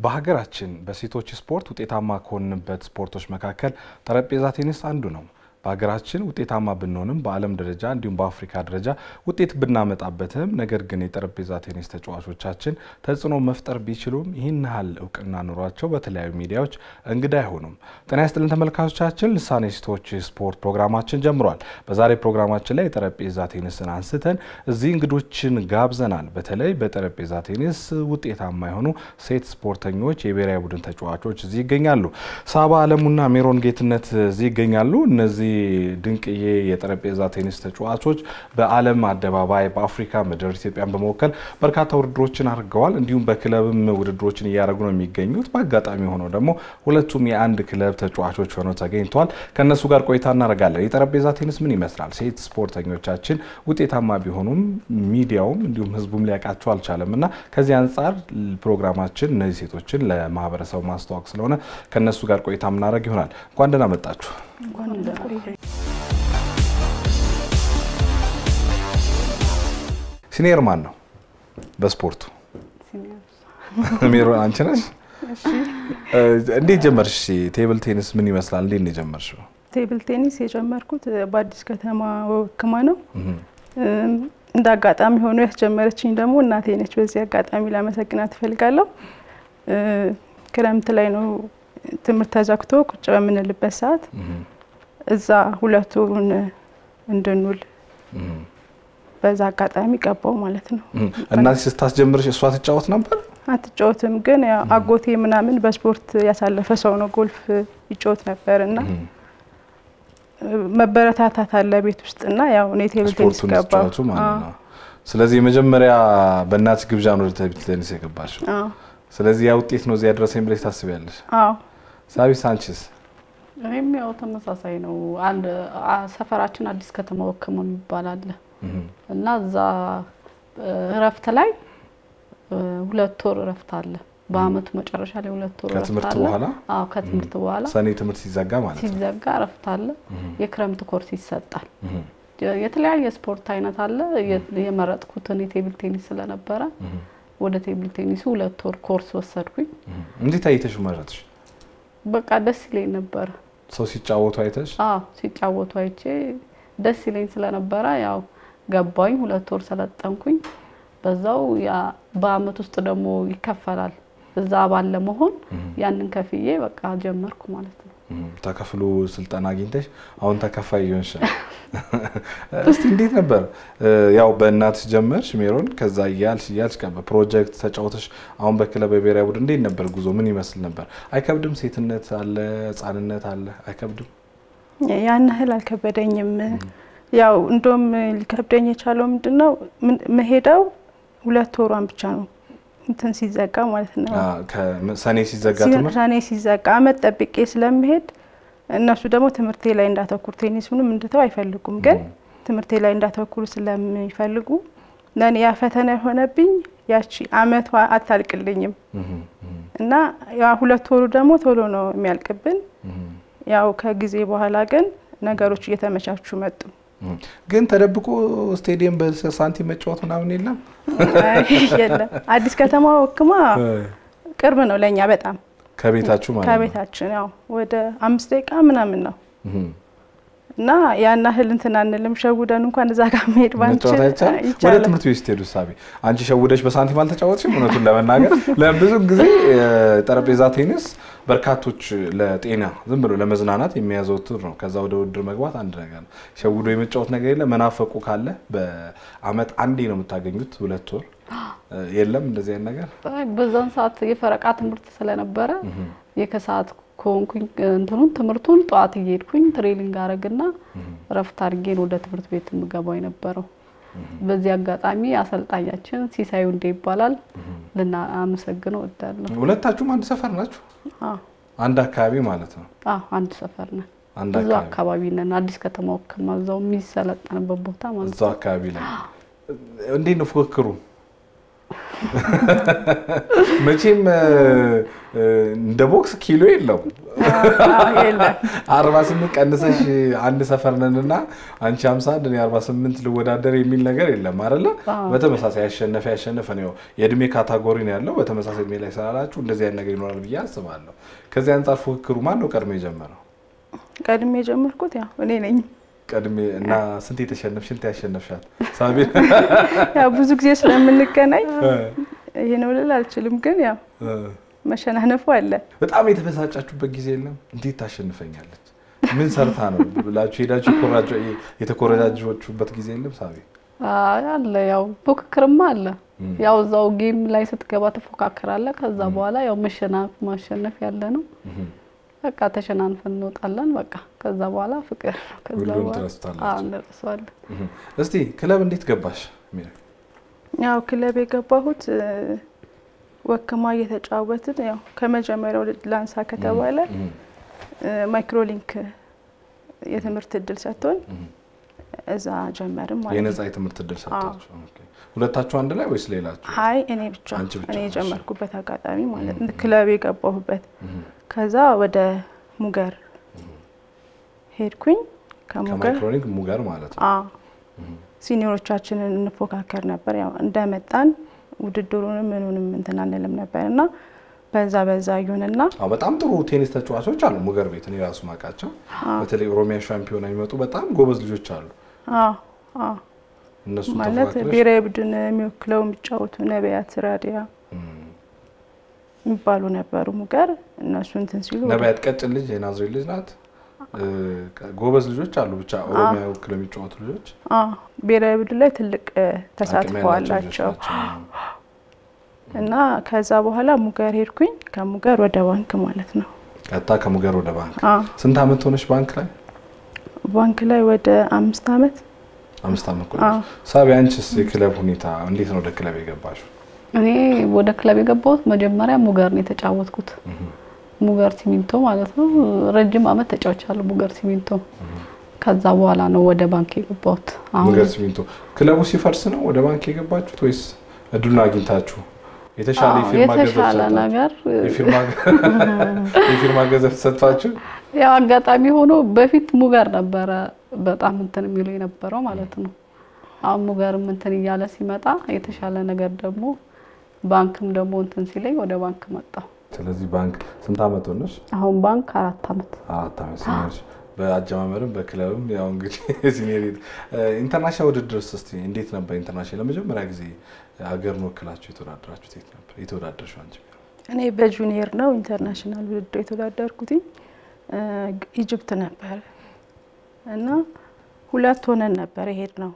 በሀገራችን በሴቶች ስፖርት ውጤታማ ከሆንበት ስፖርቶች መካከል ጠረጴዛ ቴኒስ አንዱ ነው። በሀገራችን ውጤታማ ብንሆንም በዓለም ደረጃ እንዲሁም በአፍሪካ ደረጃ ውጤት ብናመጣበትም ነገር ግን የጠረጴዛ ቴኒስ ተጫዋቾቻችን ተጽዕኖ መፍጠር ቢችሉም ይህን ያህል እውቅና ኑሯቸው በተለያዩ ሚዲያዎች እንግዳ አይሆኑም። ጤና ይስጥልን ተመልካቾቻችን፣ ልሳኔ ሴቶች ስፖርት ፕሮግራማችን ጀምሯል። በዛሬ ፕሮግራማችን ላይ የጠረጴዛ ቴኒስን አንስተን እዚህ እንግዶችን ጋብዘናል። በተለይ በጠረጴዛ ቴኒስ ውጤታማ የሆኑ ሴት ስፖርተኞች የብሔራዊ ቡድን ተጫዋቾች እዚህ ይገኛሉ። ሳባ አለሙና ሜሮን ጌትነት እዚህ ይገኛሉ። እነዚህ ድንቅዬ የጠረጴዛ ቴኒስ ተጫዋቾች በዓለም አደባባይ በአፍሪካ ምድር ኢትዮጵያን በመወከል በርካታ ውድድሮችን አድርገዋል። እንዲሁም በክለብም ውድድሮችን እያደረጉ ነው የሚገኙት። በአጋጣሚ ሆነው ደግሞ ሁለቱም የአንድ ክለብ ተጫዋቾች ሆነው ተገኝተዋል። ከእነሱ ጋር ቆይታ እናደርጋለን። የጠረጴዛ ቴኒስ ምን ይመስላል? ሴት ስፖርተኞቻችን ውጤታማ ቢሆኑም ሚዲያውም እንዲሁም ሕዝቡም ሊያውቃቸው አልቻለም እና ከዚህ አንጻር ፕሮግራማችን እነዚህ ሴቶችን ለማህበረሰቡ ማስተዋወቅ ስለሆነ ከእነሱ ጋር ቆይታ የምናደርግ ይሆናል። እንኳን ደህና መጣችሁ። ሲኒየር ማን ነው በስፖርቱ? ሜሮን አንቺ ነሽ? እንዴት ጀመርሽ? ቴብል ቴኒስ ምን ይመስላል? እንዴት ነው የጀመርሽው? ቴብል ቴኒስ የጀመርኩት በአዲስ ከተማ ወክማ ነው። እንደ አጋጣሚ ሆኖ ያስጀመረችኝ ደግሞ እናቴ ነች። በዚህ አጋጣሚ ላመሰግናት እፈልጋለሁ። ክረምት ላይ ነው ትምህርት ተዘግቶ ቁጭ በምንልበት ሰዓት እዛ ሁለት ወሩን እንድንውል በዛ አጋጣሚ ገባው ማለት ነው። እናቴ ስታስጀምርሽ እሷ ትጫወት ነበር? አትጫወትም፣ ግን ያው አጎቴ ምናምን በስፖርት ያሳለፈ ሰው ነው። ጎልፍ ይጫወት ነበር እና መበረታታት አለ ቤት ውስጥ እና ያው እኔ ቴብል ቴኒስ ስፖርቱን ገባሁ። ስትጫወቱ ማለት ነው። ስለዚህ የመጀመሪያ በእናት ግብዣ ነው ወደ ቴብል ቴኒስ የገባሽው። አዎ ስለዚህ ያ ውጤት ነው እዚያ ያደረሰኝ ብለሽ ታስቢያለሽ? አዎ ሳቢስ አንቺስ? እኔም ያው ተመሳሳይ ነው። አንድ አ- ሰፈራችን አዲስ ከተማ ወክሞ የሚባል አለ እና እዛ እ፣ እረፍት ላይ እ፣ ሁለት ወር እረፍት አለ። በአመቱ መጨረሻ ላይ ሁለት ወር እረፍት ከትምህርት አለ። በኋላ አዎ ከትምህርት በኋላ ሰኔ ትምህርት ሲዘጋ ማለት ነው። ሲዘጋ እረፍት አለ። የክረምት ኮርስ ይሰጣል። የ- የተለያየ ስፖርት አይነት አለ። የ- የመረጥኩትን የቴብል ቴኒስ ስለነበረ ወደ ቴብል ቴኒሱ ሁለት ወር ኮርስ ወሰድኩኝ። እንዴት አይተሽ መረጥሽ? በቃ ደስ ይለኝ ነበረ። ሰው ሲጫወቱ አይተሽ? አዎ ሲጫወቱ አይቼ ደስ ይለኝ ስለነበረ ያው ገባኝ። ሁለት ወር ሰለጠንኩኝ። በዛው ያ በአመት ውስጥ ደግሞ ይከፈላል። እዛ አባል ለመሆን ያንን ከፍዬ በቃ ጀመርኩ ማለት ነው። ተከፍሎ ስልጠና አግኝተሽ አሁን ተከፋይ ይሆንሽ። እስቲ እንዴት ነበር? ያው በእናትሽ ጀመርሽ ሜሮን፣ ከዛ እያልሽ እያልሽ ፕሮጀክት ተጫውተሽ አሁን በክለብ በብሔራዊ ቡድን እንዴት ነበር ጉዞ? ምን ይመስል ነበር? አይከብድም? ሴትነት አለ፣ ህጻንነት አለ፣ አይከብድም? ያን ያህል አልከበደኝም። ያው እንደውም ሊከብደኝ የቻለው ምንድን ነው ምን- መሄደው ሁለት ወሯን ብቻ ነው እንትን ሲዘጋ ማለት ነው ሰኔ ሲዘጋ ትምህርት ሰኔ ሲዘጋ አመት ጠብቄ ስለምሄድ እነሱ ደግሞ ትምህርቴ ላይ እንዳተኩር ቴኒሱንም እንድተው አይፈልጉም። ግን ትምህርቴ ላይ እንዳተኩር ስለሚፈልጉ ለእኔ ያ ፈተና የሆነብኝ ያቺ አመቷ አታልቅልኝም እና ያ ሁለት ወሩ ደግሞ ቶሎ ነው የሚያልቅብን። ያው ከጊዜ በኋላ ግን ነገሮች እየተመቻቹ መጡ። ግን ተደብቆ ስቴዲየም በሳንቲም መጫወት ምናምን የለም። አይ የለም አዲስ ከተማ ወክማ ቅርብ ነው ለእኛ በጣም ከቤታችሁ ማለት ነው። ከቤታችን ያው ወደ አምስት ደቂቃ ምናምን ነው እህ። እና ያን ያህል እንትን አንልም። ሸውደን እንኳን እዛ ጋር መሄድ ባንችል መጫወት አይቻልም። ወደ ይቻላል። ትምህርት ቤት ስትሄዱ ሳቢ አንቺ ሸውደሽ በሳንቲም አልተጫወትሽም? እውነቱን ለመናገር ለብዙ ጊዜ ጠረጴዛ ቴኒስ በርካቶች ለጤና ዝም ብሎ ለመዝናናት የሚያዘወትር ነው። ከዛ ወደ ውድድር መግባት አንድ ነገር ነው። ሸውዶ የመጫወት ነገር የለም። መናፈቁ ካለ በአመት አንዴ ነው የምታገኙት። ሁለት ወር የለም እንደዚህ አይነት ነገር። አይ በዛን ሰዓት የፈረቃ ትምህርት ስለነበረ የከሰዓት ከሆንኩኝ እንትኑን ትምህርቱን ጠዋት እየሄድኩኝ ትሬኒንግ አረግና እረፍት አድርጌን ወደ ትምህርት ቤት የምገባው የነበረው። በዚህ አጋጣሚ አሰልጣኛችን ሲሳዩ እንዴ ይባላል ልናመሰግነው እወዳለሁ። ሁለታችሁም አንድ ሰፈር ናችሁ? አዎ አንድ አካባቢ ማለት ነው። አዎ አንድ ሰፈር ነን። አንድ ብዙ አካባቢ አካባቢ ነን። አዲስ ከተማ ወክማ እዛው የሚሰለጠንበት ቦታ ማለት ነው። እዛው አካባቢ ላይ እንዴት ነው ፉክክሩ? መቼም እንደ ቦክስ ኪሎ የለውም። አርባ ስምንት ቀንሰሽ አንድ ሰፈር ነን እና አንቺ ሀምሳ አንድ እኔ አርባ ስምንት ልወዳደር የሚል ነገር የለም አይደለ? በተመሳሳይ ያሸነፈ ያሸነፈ ነው። የእድሜ ካታጎሪ ነው ያለው። በተመሳሳይ እድሜ ላይ ስላላችሁ እንደዚህ አይነት ነገር ይኖራል ብዬ አስባለሁ። ከዚህ አንጻር ፉክክሩ ማን ነው ቀድሞ የጀመረው? ቀድሜ የጀመርኩት ያው እኔ ነኝ። ቀድሜ እና ስንት የተሸነፍሽ ስንት ያሸነፍሻት ሳቢ? ያው ብዙ ጊዜ ስለምንገናኝ ይሄ ነው ልል አልችልም፣ ግን ያው መሸናነፉ አለ። በጣም የተበሳጫችሁበት ጊዜ የለም? እንዴት ታሸንፈኛለች ምን ሰርታ ነው ብላችሁ ሄዳችሁ የተኮረጃችሁበት ጊዜ የለም? ሳቢ አለ። ያው ፉክክርማ አለ። ያው እዛው ጌም ላይ ስትገባ ትፎካከራለህ። ከዛ በኋላ ያው መሸናፍ ማሸነፍ ያለ ነው። በቃ ተሸናንፈን እንወጣለን። በቃ ከዛ በኋላ ፍቅር ነው። ከዛ ሁሉም በኋላ ትረስታላችሁ። አዎ እንረሳዋለን። እስቲ ክለብ እንዴት ገባሽ? ያው ክለብ የገባሁት ወክማ እየተጫወትን ያው ከመጀመሪያው ላንሳ ከተባለ ማይክሮሊንክ የትምህርት እድል ሰጥቶን እዛ ጀመርም ማለት ነው። የነጻ የትምህርት እድል ሰጣችሁ? ኦኬ። ሁለታችሁ አንድ ላይ ወይስ ሌላችሁ? አይ እኔ ብቻ አንቺ ብቻ እኔ ነሽ። የጀመርኩበት አጋጣሚ ማለት ነው። ክለብ የገባሁበት ከዛ ወደ ሙገር ሄድኩኝ። ከሙገር ከማይክሮኒክ ሙገር ማለት ነው። አ ሲኒዮሮቻችንን እንፎካከር ነበር። ያው እንደመጣን ውድድሩንም ምኑንም እንትን አንልም ነበር እና በዛ በዛ ይሁንና አዎ በጣም ጥሩ ቴኒስ ተጫዋቾች አሉ ሙገር ቤት። እኔ ራሱ ማውቃቸው በተለይ ኦሮሚያ ሻምፒዮና የሚመጡ በጣም ጎበዝ ልጆች አሉ። አ አ እነሱ ማለት ብሔራዊ ቡድን የሚወክለው የሚጫወቱ ነቢያት ራዲያ የሚባሉ ነበሩ ሙገር እነሱ እንትን ሲሉ ነቢያት ቀጭን ልጅ የናዝሬት ልጅ ናት። ጎበዝ ልጆች አሉ። ብቻ ኦሮሚያ ወክለው የሚጫወቱ ልጆች አ ብሔራዊ ቡድን ላይ ትልቅ እ, አቅም ተሳትፎ ያላቸው ልጆች አላቸው ናቸው። እና ከዛ በኋላ ሙገር ሄድኩኝ። ከሙገር ወደ ባንክ ማለት ነው። ቀጥታ ከሙገር ወደ ባንክ። አ ስንት አመት ሆነች ባንክ ላይ? ባንክ ላይ ወደ አምስት አመት አምስት አመት አዎ። ቆየች። ሳቢ አንቺስ የክለብ ሁኔታ እንዴት ነው ወደ ክለብ የገባሽው? እኔ ወደ ክለብ የገባሁት መጀመሪያ ሙገር ነው የተጫወትኩት። ሙገር ሲሚንቶ ማለት ነው። ረጅም አመት ተጫውቻለሁ ሙገር ሲሚንቶ። ከዛ በኋላ ነው ወደ ባንክ የገባሁት። አሁን ሙገር ሲሚንቶ ክለቡ ሲፈርስ ነው ወደ ባንክ የገባችሁት ወይስ እድሉን አግኝታችሁ የተሻለ አዎ፣ የፊርማ ገንዘብ የተሻለ ሰጣችሁ? ነገር የፊርማ- የፊርማ ገንዘብ ሰጥቷችሁ? ያው አጋጣሚ ሆኖ በፊት ሙገር ነበረ በጣም እንትን የሚሉ የነበረው ማለት ነው። አሁን ሙገርም እንትን እያለ ሲመጣ የተሻለ ነገር ደግሞ ባንክም ደግሞ እንትን ሲለኝ ወደ ባንክ መጣሁ። ስለዚህ ባንክ ስንት አመት ሆነሽ? አሁን ባንክ አራት አመት አራት አመት ሲኒየር በአጀማመርም በክለብም ያው እንግዲህ ሲኒየር ኢንተርናሽናል ውድድር እስቲ እንዴት ነበር? ኢንተርናሽናል ለመጀመሪያ ጊዜ ሀገርን ወክላችሁ የተወዳደራችሁት የት ነበር? የተወዳደርሽው አንቺ? እኔ በጁኒየር ነው ኢንተርናሽናል ውድድር የተወዳደርኩትኝ እ፣ ኢጅፕት ነበር እና ሁለት ሆነን ነበር የሄድ ነው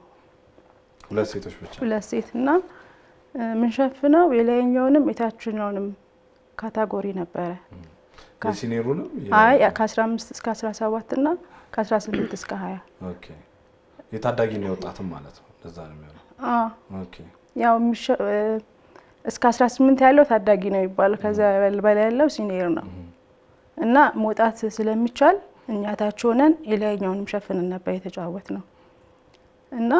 ሁለት ሴቶች ብቻ። ሁለት ሴት እና እ፣ የምንሸፍነው የላይኛውንም የታችኛውንም ካታጎሪ ነበረ። የሲኒየሩንም የ- አይ ከ15 እስከ 17 እና ከ18 እስከ 20 ኦኬ የታዳጊና የወጣትም ማለት ነው። ለዛ ነው የሚሆነው። አ ኦኬ ያው የሚሸ- እ፣ እስከ 18 ያለው ታዳጊ ነው የሚባለው። ከዛ በላይ ያለው ሲኒየር ነው እና መውጣት ስለሚቻል እኛ ታች ሆነን የላይኛውንም ሸፍንን ነበር የተጫወት ነው እና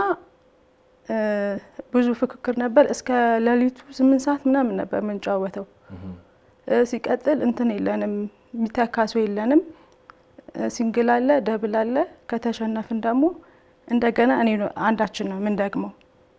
እ፣ ብዙ ፍክክር ነበር። እስከ ሌሊቱ ስምንት ሰዓት ምናምን ነበር የምንጫወተው። እ፣ ሲቀጥል እንትን የለንም የሚተካ ሰው የለንም። እ፣ ሲንግል አለ፣ ደብል አለ። ከተሸነፍን ደግሞ እንደገና እኔ ነው አንዳችን ነው የምንደግመው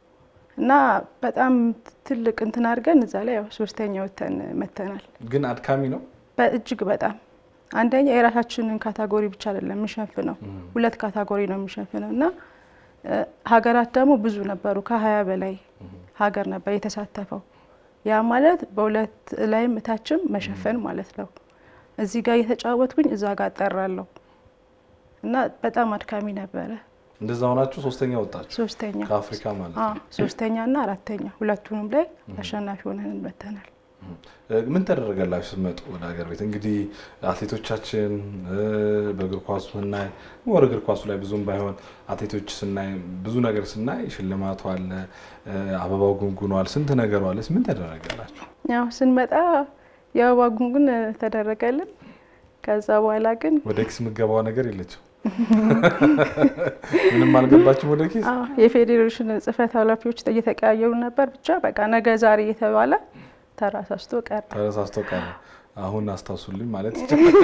እና በጣም ትልቅ እንትን አድርገን እዛ ላይ ያው ሶስተኛ ወተን መተናል። ግን አድካሚ ነው። በእጅግ በጣም አንደኛ የራሳችንን ካታጎሪ ብቻ አይደለም የሚሸፍነው ሁለት ካታጎሪ ነው የሚሸፍነው እና እ፣ ሀገራት ደግሞ ብዙ ነበሩ። ከሀያ በላይ ሀገር ነበር የተሳተፈው። ያ ማለት በሁለት ላይም እታችም መሸፈን ማለት ነው። እዚህ ጋር እየተጫወትኩኝ እዛ ጋር እጠራለሁ እና በጣም አድካሚ ነበረ። እንደዛ ሆናችሁ ሶስተኛ ወጣችሁ ሶስተኛ ከአፍሪካ ማለት አ ነው። ሶስተኛ እና አራተኛ ሁለቱንም ላይ አሸናፊ ሆነን እንበተናል። እ፣ ምን ተደረገላችሁ ስትመጡ ወደ ሀገር ቤት? እንግዲህ አትሌቶቻችን እ፣ በእግር ኳሱ ስናይ ወር እግር ኳሱ ላይ ብዙም ባይሆን አትሌቶች ስናይ ብዙ ነገር ስናይ ሽልማቱ አለ፣ እ፣ አበባው ጉንጉኗል፣ ስንት ነገሩ አለ። ምን ተደረገላችሁ? ያው ስንመጣ የአበባ ጉንጉን ተደረገልን። ከዛ በኋላ ግን ወደ ኪስ የምገባው ነገር የለችም። ምንም አልገባችም ወደ ኪስ? አዎ፣ የፌዴሬሽን ጽህፈት ኃላፊዎች እየተቀያየሩ ነበር። ብቻ በቃ ነገ ዛሬ እየተባለ ተራሳስቶ ቀረ። ተረሳስቶ ቀረ። አሁን አስታውሱልኝ ማለት ይቻላል።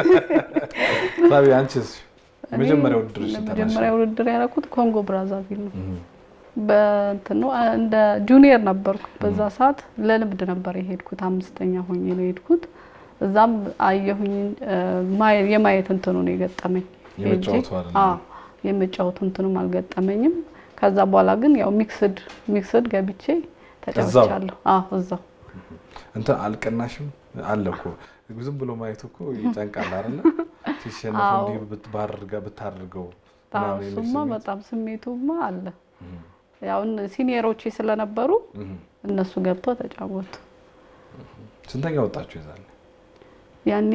ሳቢ አንቺስ የመጀመሪያ ውድድር መጀመሪያ ውድድር ያደረኩት ኮንጎ ብራዛቪል ነው። በእንትን ነው እንደ ጁኒየር ነበርኩ በዛ ሰዓት ለልምድ ነበር የሄድኩት። አምስተኛ ሆኜ ነው የሄድኩት። እዛም አየሁኝ የማየት እንትኑ ነው የገጠመኝ። የመጫወቱ አይደለም? አዎ የመጫወቱ እንትኑም አልገጠመኝም። ከዛ በኋላ ግን ያው ሚክስድ ሚክስድ ገብቼ ተጫውቻለሁ። አዎ እዛው እንትን አልቀናሽም አለ እኮ ዝም ብሎ ማየቱ እኮ ይጨንቃል አይደለ? ሲሸነፍ አዎ። እንዲህ ብትባርጋ ብታደርገው አዎ ምናምን የሚል እሱማ ስሜት። በጣም ስሜቱማ አለ። ያው እነ ሲኒየሮቼ ስለነበሩ እህ። እነሱ ገብተው ተጫወቱ። ስንተኛ ወጣችሁ ይዛል? ያኔ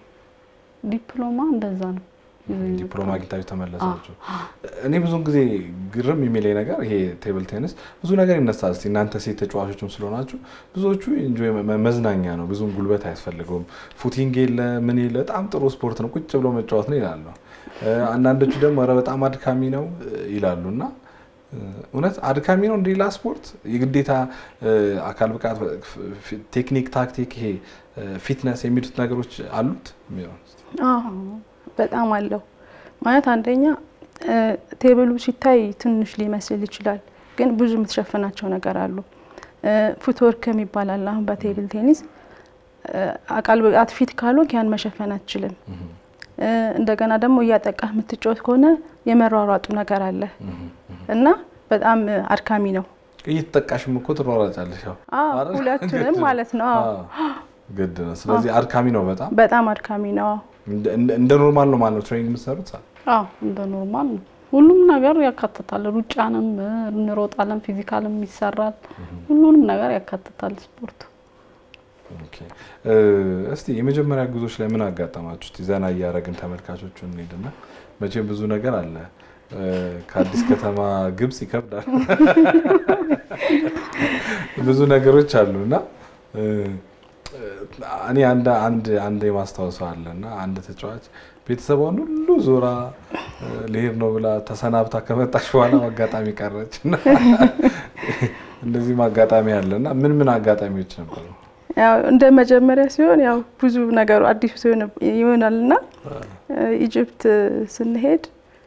ዲፕሎማ እንደዛ ነው ይዘኝ ዲፕሎማ የወጣሁት። አግኝታችሁ ተመለሳችሁ። እኔ ብዙን ጊዜ ግርም የሚለኝ ነገር ይሄ ቴብል ቴኒስ ብዙ ነገር ይነሳል። እስኪ እናንተ ሴት ተጫዋቾችም ስለሆናችሁ ብዙዎቹ ኢንጆይ መዝናኛ ነው፣ ብዙም ጉልበት አያስፈልገውም፣ ፉቲንግ የለ ምን የለ፣ በጣም ጥሩ ስፖርት ነው፣ ቁጭ ብሎ መጫወት ነው ይላሉ። እ፣ አንዳንዶቹ ደግሞ ኧረ በጣም አድካሚ ነው እ፣ ይላሉ እና እ፣ እውነት አድካሚ ነው እንደ ሌላ ስፖርት የግዴታ እ፣ አካል ብቃት ፍ- ቴክኒክ፣ ታክቲክ፣ ይሄ እ፣ ፊትነስ የሚሉት ነገሮች አሉት የሚለው አዎ በጣም አለው። ማለት አንደኛ እ፣ ቴብሉ ሲታይ ትንሽ ሊመስል ይችላል፣ ግን ብዙ የምትሸፍናቸው ነገር አሉ። እ፣ ፉትወርክ የሚባል አለ። አሁን በቴብል ቴኒስ እ፣ አካል ብቃት ፊት ካልሆንክ ያን መሸፈን አትችልም። እ፣ እንደገና ደግሞ እያጠቃህ የምትጫወት ከሆነ የመሯሯጡ ነገር አለ እና በጣም እ፣ አድካሚ ነው። እየተጠቃሽም እኮ ትሯሯጫለሽ። ያው አዎ አይደል? ሁለቱንም ግድ ነው። ማለት ነው። አዎ አዎ፣ ግድ ነው። ስለዚህ አድካሚ ነው በጣም በጣም አድካሚ ነው። አዎ እንደ- እንደ- እንደ ኖርማል ነው ማለት ነው ትሬኒንግ የምትሰሩት። አዎ እንደ ኖርማል ነው። ሁሉም ነገር ያካትታል። ሩጫንም እ፣ እንሮጣለን፣ ፊዚካልም ይሰራል። ሁሉንም ነገር ያካትታል ስፖርቱ። ኦኬ። እ፣ እስቲ የመጀመሪያ ጉዞች ላይ ምን አጋጠማችሁ? እስቲ ዘና እያደረግን ተመልካቾቹን እንሄድና መቼም ብዙ ነገር አለ። እ፣ ከአዲስ ከተማ ግብጽ ይከብዳል። ብዙ ነገሮች አሉ እና እ፣ እኔ አንድ አንድ አንድ የማስታወሰው አለ እና አንድ ተጫዋች ቤተሰቧን ሁሉ ዞራ እ፣ ልሄድ ነው ብላ ተሰናብታ ከመጣች በኋላ አጋጣሚ ቀረች እና እንደዚህም አጋጣሚ አለ እና ምን ምን አጋጣሚዎች ነበሩ? ያው እንደ መጀመሪያ ሲሆን ያው ብዙ ነገሩ አዲሱ ሲሆን ይሆናል እና ኢጅፕት ስንሄድ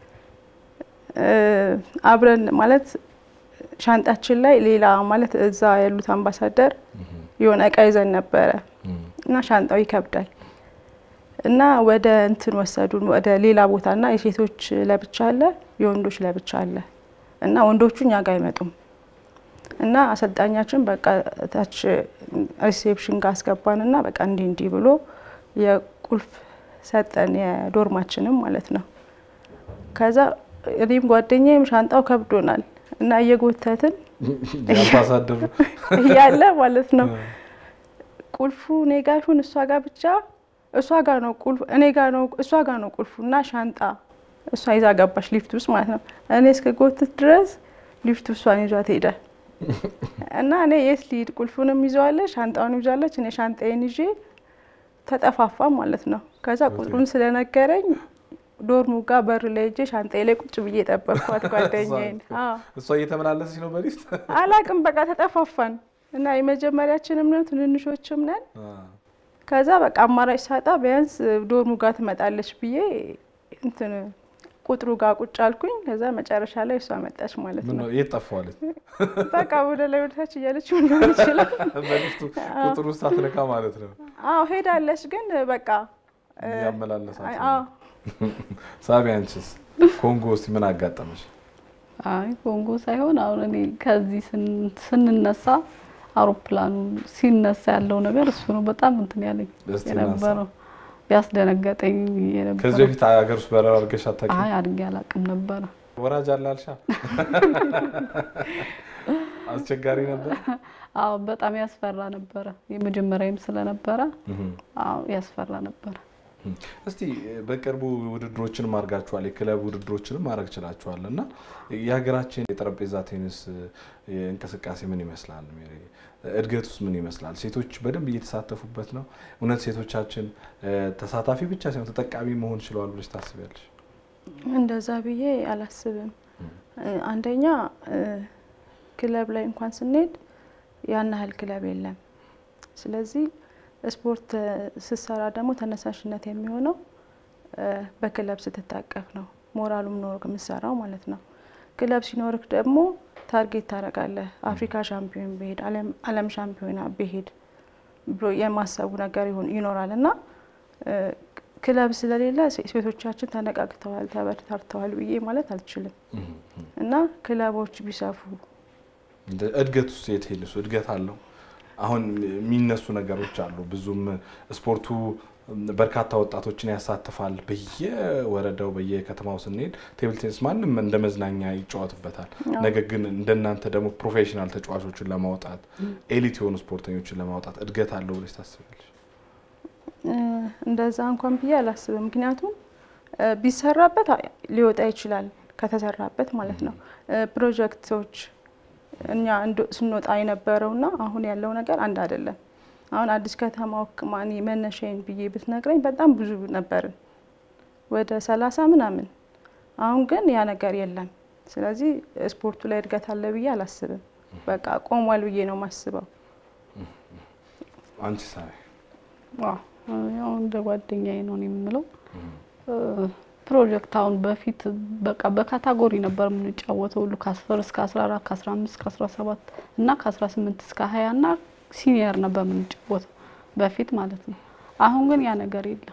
እ፣ አብረን ማለት ሻንጣችን ላይ ሌላ ማለት እዛ ያሉት አምባሳደር የሆነ እቃ ይዘን ነበረ እና ሻንጣው ይከብዳል እና ወደ እንትን ወሰዱን ወደ ሌላ ቦታ እና የሴቶች ለብቻ አለ፣ የወንዶች ለብቻ አለ እና ወንዶቹ እኛ ጋር አይመጡም እና አሰልጣኛችን በቃ ታች ሪሴፕሽን ጋር አስገባን እና በቃ እንዲህ እንዲህ ብሎ የቁልፍ ሰጠን የዶርማችንም ማለት ነው። ከዛ እኔም ጓደኛዬም ሻንጣው ከብዶናል እና እየጎተትን የአምባሳደሩ እያለ ማለት ነው ቁልፉ እኔ ጋ ይሁን እሷ ጋር ብቻ እሷ ጋር ነው ቁልፉ እኔ ጋር ነው እሷ ጋር ነው ቁልፉ እና ሻንጣ እሷ ይዛ ገባች ሊፍት ውስጥ ማለት ነው። እኔ እስከ ጎትት ድረስ ሊፍት እሷን ይዟት ሄደ እና እኔ የት ልሂድ? ቁልፉንም ይዘዋለች ሻንጣውን ይዛለች። እኔ ሻንጣዬን ይዤ ተጠፋፋ ማለት ነው። ከዛ ቁጥሩን ስለነገረኝ ዶርሙ ጋር በር ላይ ሄጄ ሻንጣዬ ላይ ቁጭ ብዬ ጠበቅኳት ጓደኛዬን። አዎ እሷ እየተመላለሰች ነው በሊፍት አላቅም በቃ ተጠፋፋን እና የመጀመሪያችንም ነን ትንንሾችም ነን። ከዛ በቃ አማራጭ ሳጣ ቢያንስ ዶርሙ ጋር ትመጣለች ብዬ እንትን ቁጥሩ ጋር ቁጭ አልኩኝ። ከዛ መጨረሻ ላይ እሷ መጣች ማለት ምን ነው። ነው የት ጠፋዋለች? በቃ ወደ ላይ ወደታች እያለች ሊሆን ይችላል። በሊፍቱ ቁጥር ውስጥ አትነካ ማለት ነው። አዎ ሄዳለች፣ ግን በቃ እያመላለሳት አዎ ሳቢ፣ አንቺስ ኮንጎ ውስጥ ምን አጋጠመሽ? አይ ኮንጎ ሳይሆን አሁን እኔ ከዚህ ስን- ስንነሳ አውሮፕላኑ ሲነሳ ያለው ነገር እሱ ነው በጣም እንትን ያለኝ እስቲ የነበረው ያስደነገጠኝ ከዚህ የነበረው። በፊት ሀገር ውስጥ በረራ አድርገሽ አታውቂም? አይ አድርጌ አላውቅም ነበረ። ወራጅ አለ አልሻ? አስቸጋሪ ነበር። አዎ በጣም ያስፈራ ነበረ። የመጀመሪያም ስለነበረ እህም። አዎ ያስፈራ ነበረ። እስቲ በቅርቡ ውድድሮችንም አድርጋችኋል፣ የክለብ ውድድሮችንም ማድረግ ችላችኋል እና የሀገራችን የጠረጴዛ ቴኒስ እንቅስቃሴ ምን ይመስላል? ሜሪ? እድገት ውስጥ ምን ይመስላል? ሴቶች በደንብ እየተሳተፉበት ነው? እውነት ሴቶቻችን እ፣ ተሳታፊ ብቻ ሳይሆን ተጠቃሚ መሆን ችለዋል ብለሽ ታስቢያለሽ? እንደዛ ብዬ አላስብም። አንደኛ ክለብ ላይ እንኳን ስንሄድ ያን ያህል ክለብ የለም። ስለዚህ ስፖርት ስትሰራ ደግሞ ተነሳሽነት የሚሆነው በክለብ ስትታቀፍ ነው። ሞራሉም ኖሮ የምትሰራው ማለት ነው። ክለብ ሲኖርክ ደግሞ ታርጌት ታደርጋለህ። አፍሪካ ሻምፒዮን ብሄድ፣ ዓለም ሻምፒዮና ብሄድ ብሎ የማሰቡ ነገር ይኖራል እና ክለብ ስለሌለ ሴቶቻችን ተነቃቅተዋል፣ ተበረታተዋል ብዬ ማለት አልችልም እና ክለቦች ቢሰፉ እድገት ውስጥ የት ሄድ እድገት አለው። አሁን የሚነሱ ነገሮች አሉ። ብዙም ስፖርቱ በርካታ ወጣቶችን ያሳትፋል። በየወረዳው በየከተማው ስንሄድ ቴብል ቴኒስ ማንም እንደ መዝናኛ ይጫወትበታል። ነገር ግን እንደናንተ ደግሞ ፕሮፌሽናል ተጫዋቾችን ለማውጣት ኤሊት የሆኑ ስፖርተኞችን ለማውጣት እድገት አለው ብለሽ ታስቢያለሽ? እንደዛ እንኳን ብዬ አላስብም። ምክንያቱም ቢሰራበት ሊወጣ ይችላል፣ ከተሰራበት ማለት ነው። ፕሮጀክቶች እኛ ስንወጣ የነበረውና አሁን ያለው ነገር አንድ አይደለም። አሁን አዲስ ከተማ ወክማኒ መነሻዬን ብዬ ብትነግረኝ በጣም ብዙ ነበርን፣ ወደ ሰላሳ ምናምን። አሁን ግን ያ ነገር የለም። ስለዚህ ስፖርቱ ላይ እድገት አለ ብዬ አላስብም። በቃ ቆሟል ብዬ ነው የማስበው። አንቺ ሳይ ያው እንደ ጓደኛዬ ነው የምለው ፕሮጀክት አሁን በፊት በቃ በካታጎሪ ነበር የምንጫወተው ሁሉ ከ10 እስከ 14 ከ15 እስከ 17 እና ከ18 እስከ 20 እና ሲኒየር ነበር የምንጫወተው በፊት ማለት ነው። አሁን ግን ያ ነገር የለም።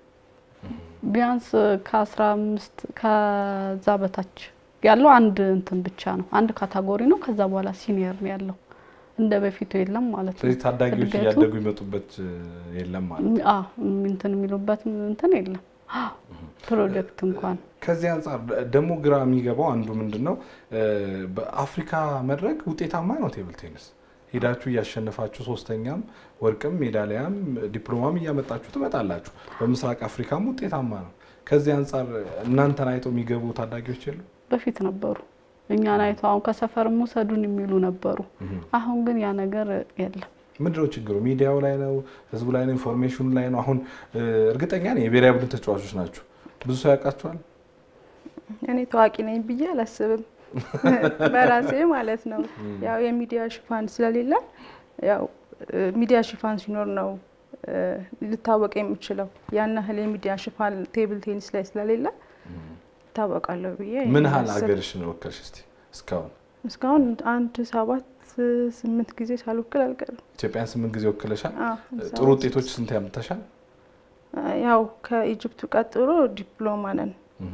ቢያንስ ከ15 ከዛ በታች ያለው አንድ እንትን ብቻ ነው፣ አንድ ካታጎሪ ነው። ከዛ በኋላ ሲኒየር ነው ያለው። እንደ በፊቱ የለም ማለት ነው። ስለዚህ ታዳጊዎች እያደጉ ይመጡበት የለም ማለት ነው። አዎ እንትን የሚሉበት እንትን የለም ፕሮጀክት እንኳን ከዚህ አንጻር ደግሞ ግራ የሚገባው አንዱ ምንድን ነው፣ በአፍሪካ መድረክ ውጤታማ ነው ቴብል ቴኒስ። ሄዳችሁ እያሸነፋችሁ ሶስተኛም ወርቅም ሜዳሊያም ዲፕሎማም እያመጣችሁ ትመጣላችሁ። በምስራቅ አፍሪካም ውጤታማ ነው። ከዚህ አንጻር እናንተን አይተው የሚገቡ ታዳጊዎች የሉ? በፊት ነበሩ። እኛን አይተው አሁን ከሰፈር ውሰዱን የሚሉ ነበሩ። አሁን ግን ያ ነገር የለም። ምንድነው ችግሩ? ሚዲያው ላይ ነው? ህዝቡ ላይ ነው? ኢንፎርሜሽኑ ላይ ነው? አሁን እርግጠኛ ነኝ የብሔራዊ ቡድን ተጫዋቾች ናቸው። ብዙ ሰው ያውቃቸዋል። እኔ ታዋቂ ነኝ ብዬ አላስብም፣ በራሴ ማለት ነው። ያው የሚዲያ ሽፋን ስለሌለ ያው ሚዲያ ሽፋን ሲኖር ነው ልታወቅ የምችለው። ያን ያህል የሚዲያ ሽፋን ቴብል ቴኒስ ላይ ስለሌለ ይታወቃለሁ ብዬ ምን ያህል ሀገርሽን ወከልሽ እስቲ እስካሁን? እስካሁን አንድ ሰባት ስምንት ጊዜ ሳልወክል አልቀርም። ኢትዮጵያን ስምንት ጊዜ ወክለሻል። ጥሩ ውጤቶች ስንት ያምጥተሻል? ያው ከኢጅፕቱ ቀጥሎ ዲፕሎማ ነን።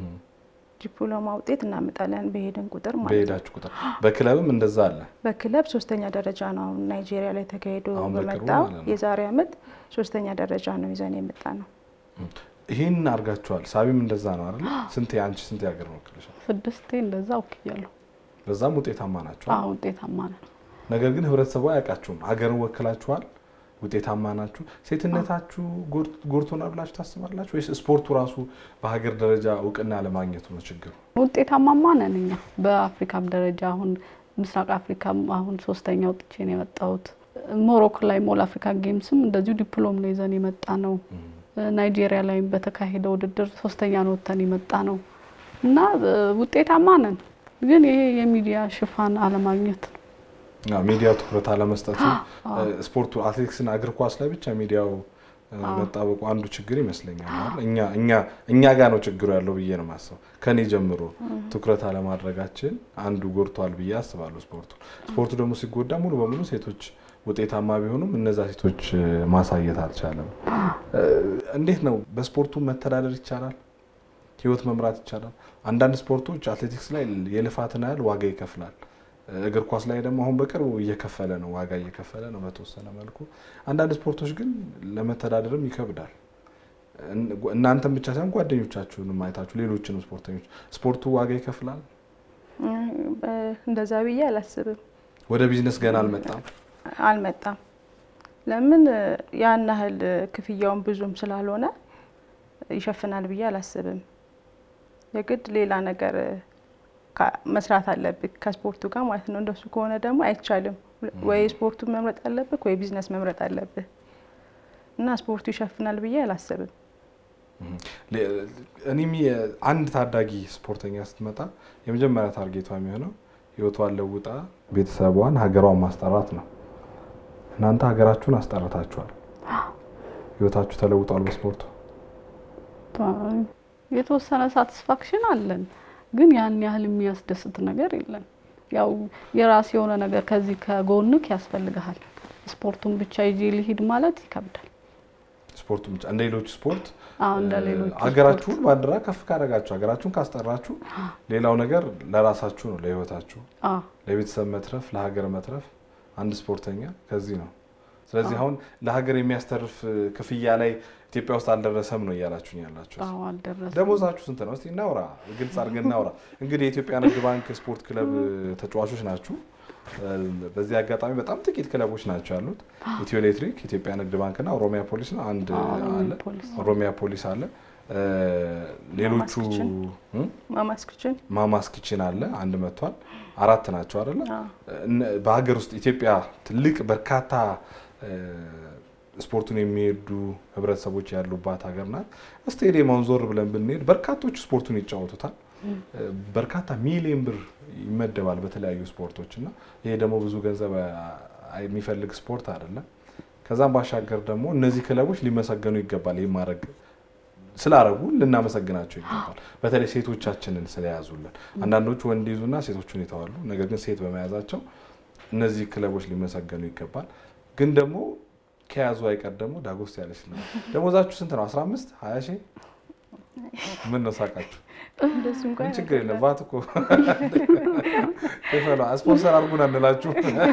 ዲፕሎማ ውጤት እናመጣለን በሄድን ቁጥር ማለት ነው። በሄዳችሁ ቁጥር በክለብም እንደዛ አለ። በክለብ ሶስተኛ ደረጃ ነው አሁን ናይጄሪያ ላይ ተካሂዶ አሁን በቅርቡ በመጣው ማለት ነው። የዛሬ አመት ሶስተኛ ደረጃ ነው ይዘን የመጣ ነው። ይህን አድርጋችኋል። ሳቢም እንደዛ ነው አይደል? ስንት አንቺ ስንት ሀገር ወክለሻል? ስድስቴ እንደዛ ወክያለሁ። በዛም ውጤታማ ናቸው። አዎ ውጤታማ ነን። ነገር ግን ህብረተሰቡ አያውቃችሁም። ሀገርን ወክላችኋል፣ ውጤታማ ናችሁ። ሴትነታችሁ ጎድ- ጎድቶናል ብላችሁ ታስባላችሁ ወይስ ስፖርቱ ራሱ በሀገር ደረጃ እውቅና ለማግኘቱ ነው ችግሩ? ውጤታማማ ነን እኛ በአፍሪካም ደረጃ አሁን ምስራቅ አፍሪካም አሁን ሶስተኛ ወጥቼ ነው የመጣሁት። ሞሮኮ ላይ ሞል አፍሪካ ጌምስም እንደዚሁ ዲፕሎም ነው ይዘን የመጣ ነው። ናይጄሪያ ላይም በተካሄደ ውድድር ሶስተኛ ነው ወጥተን የመጣ ነው እና እ፣ ውጤታማ ነን። ግን ይሄ የሚዲያ ሽፋን አለማግኘት ነው። አዎ፣ ሚዲያው ትኩረት አለመስጠቱ ስፖርቱ አትሌቲክስና እግር ኳስ ላይ ብቻ ሚዲያው እ፣ መጣበቁ አንዱ ችግር ይመስለኛል። አይደል? እኛ እኛ እኛ ጋር ነው ችግሩ ያለው ብዬ ነው የማስበው። ከኔ ጀምሮ ትኩረት አለማድረጋችን አንዱ ጎድቷል ብዬ አስባለሁ። ስፖርቱ ስፖርቱ ደግሞ ሲጎዳ ሙሉ በሙሉ ሴቶች ውጤታማ ቢሆኑም እነዛ ሴቶች እ፣ ማሳየት አልቻለም። እ፣ እንዴት ነው በስፖርቱ መተዳደር ይቻላል? ህይወት መምራት ይቻላል? አንዳንድ ስፖርቶች አትሌቲክስ ላይ የልፋትን ያህል ዋጋ ይከፍላል። እግር ኳስ ላይ ደግሞ አሁን በቅርቡ እየከፈለ ነው፣ ዋጋ እየከፈለ ነው በተወሰነ መልኩ። አንዳንድ ስፖርቶች ግን ለመተዳደርም ይከብዳል። እን- እናንተም ብቻ ሳይሆን ጓደኞቻችሁንም አይታችሁ ሌሎችንም ስፖርተኞች ስፖርቱ ዋጋ ይከፍላል። እ፣ በ- እንደዛ ብዬ አላስብም። ወደ ቢዝነስ ገና አልመጣም። አልመጣም። ለምን እ፣ ያን ያህል እ፣ ክፍያውን ብዙም ስላልሆነ ይሸፍናል ብዬ አላስብም። የግድ ሌላ ነገር እ፣ ካ- መስራት አለብህ ከስፖርቱ ጋር ማለት ነው። እንደሱ ከሆነ ደግሞ አይቻልም። ወይ ስፖርቱን መምረጥ አለብህ ወይ ቢዝነስ መምረጥ አለብህ እና ስፖርቱ ይሸፍናል ብዬ አላስብም። እኔም አንድ ታዳጊ ስፖርተኛ ስትመጣ የመጀመሪያ ታርጌቷ የሚሆነው ህይወቷን ለውጣ ቤተሰቧን ሀገሯን ማስጠራት ነው። እናንተ ሀገራችሁን አስጠርታችኋል። ህይወታችሁ ተለውጧል በስፖርቱ። የተወሰነ ሳቲስፋክሽን አለን፣ ግን ያን ያህል የሚያስደስት ነገር የለም። ያው የራስ የሆነ ነገር ከዚህ ከጎንክ ያስፈልግሃል። ስፖርቱን ብቻ ይዤ ልሂድ ማለት ይከብዳል። ስፖርቱ ብቻ እንደ ሌሎች ስፖርት አዎ እንደ ሌሎች ሀገራችሁን ባንዲራ ከፍ ካደረጋችሁ ሀገራችሁን ካስጠራችሁ ሌላው ነገር ለራሳችሁ ነው፣ ለህይወታችሁ፣ አዎ ለቤተሰብ መትረፍ፣ ለሀገር መትረፍ አንድ ስፖርተኛ ከዚህ ነው። ስለዚህ አሁን ለሀገር የሚያስተርፍ ክፍያ ላይ ኢትዮጵያ ውስጥ አልደረሰም ነው እያላችሁኝ ያላችሁ። አዎ አልደረሰም። ደሞዛችሁ ስንት ነው? እስቲ እናውራ፣ ግልጽ አድርገን እናውራ። እንግዲህ የኢትዮጵያ ንግድ ባንክ ስፖርት ክለብ ተጫዋቾች ናችሁ። በዚህ አጋጣሚ በጣም ጥቂት ክለቦች ናቸው ያሉት። ኢትዮ ኤሌክትሪክ፣ ኢትዮጵያ ንግድ ባንክና ኦሮሚያ ፖሊስ ነው አንድ ኦሮሚያ አለ። ፖሊስ። ኦሮሚያ ፖሊስ አለ። ሌሎቹ ማማስ እም? ማማስ ክችን ማማስ ኪችን አለ አንድ መጥቷል። አራት ናቸው አይደለ? አዎ። እነ- በሀገር ውስጥ ኢትዮጵያ ትልቅ በርካታ እ፣ ስፖርቱን የሚሄዱ ህብረተሰቦች ያሉባት ሀገር ናት። ስቴዲየማውን ዞር ብለን ብንሄድ በርካቶች ስፖርቱን ይጫወቱታል። እ፣ በርካታ ሚሊዮን ብር ይመደባል በተለያዩ ስፖርቶች እና ይሄ ደግሞ ብዙ ገንዘብ አ- የሚፈልግ ስፖርት አይደለም። ከዛም ባሻገር ደግሞ እነዚህ ክለቦች ሊመሰገኑ ይገባል። ይህ ማድረግ ስላረጉ ልናመሰግናቸው ይገባል። በተለይ ሴቶቻችንን ስለያዙልን። አንዳንዶቹ ወንድ ይዙና ሴቶቹን ይተዋሉ። ነገር ግን ሴት በመያዛቸው እነዚህ ክለቦች ሊመሰገኑ ይገባል። ግን ደግሞ ከያዙ አይቀር ደግሞ ዳጎስ ያለች ነው። ደሞዛችሁ ስንት ነው? 15 20 ሺህ ምን ነው ሳቃችሁ? እንደሱ እንኳን ምን ችግር የለም። ባት እኮ ክፈሏ። ስፖንሰር አድርጉን አንላችሁ።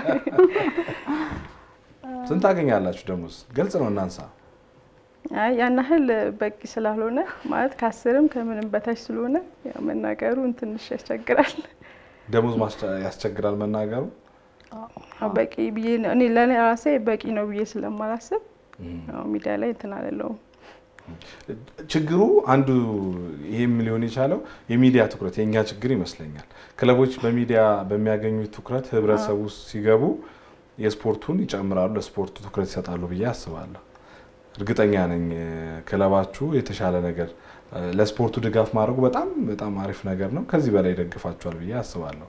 ስንት ታገኛላችሁ ደሞዝ? ግልጽ ነው እናንሳ። አይ ያን ያህል በቂ ስላልሆነ ማለት ከአስርም ከምንም በታች ስለሆነ ያው መናገሩን ትንሽ ያስቸግራል። ደሞዝ ማስቸ- ያስቸግራል መናገሩ። ያው በቂ ብዬ ነው እኔ ለእኔ ራሴ በቂ ነው ብዬ ስለማላስብ ያው ሚዲያ ላይ እንትን አልለውም። ችግሩ አንዱ ይሄም ሊሆን የቻለው የሚዲያ ትኩረት የእኛ ችግር ይመስለኛል። ክለቦች በሚዲያ በሚያገኙት ትኩረት ህብረተሰቡ ውስጥ ሲገቡ የስፖርቱን ይጨምራሉ፣ ለስፖርቱ ትኩረት ይሰጣሉ ብዬ አስባለሁ። እርግጠኛ ነኝ እ፣ ክለባችሁ የተሻለ ነገር እ፣ ለስፖርቱ ድጋፍ ማድረጉ በጣም በጣም አሪፍ ነገር ነው። ከዚህ በላይ ይደግፋችኋል ብዬ አስባለሁ።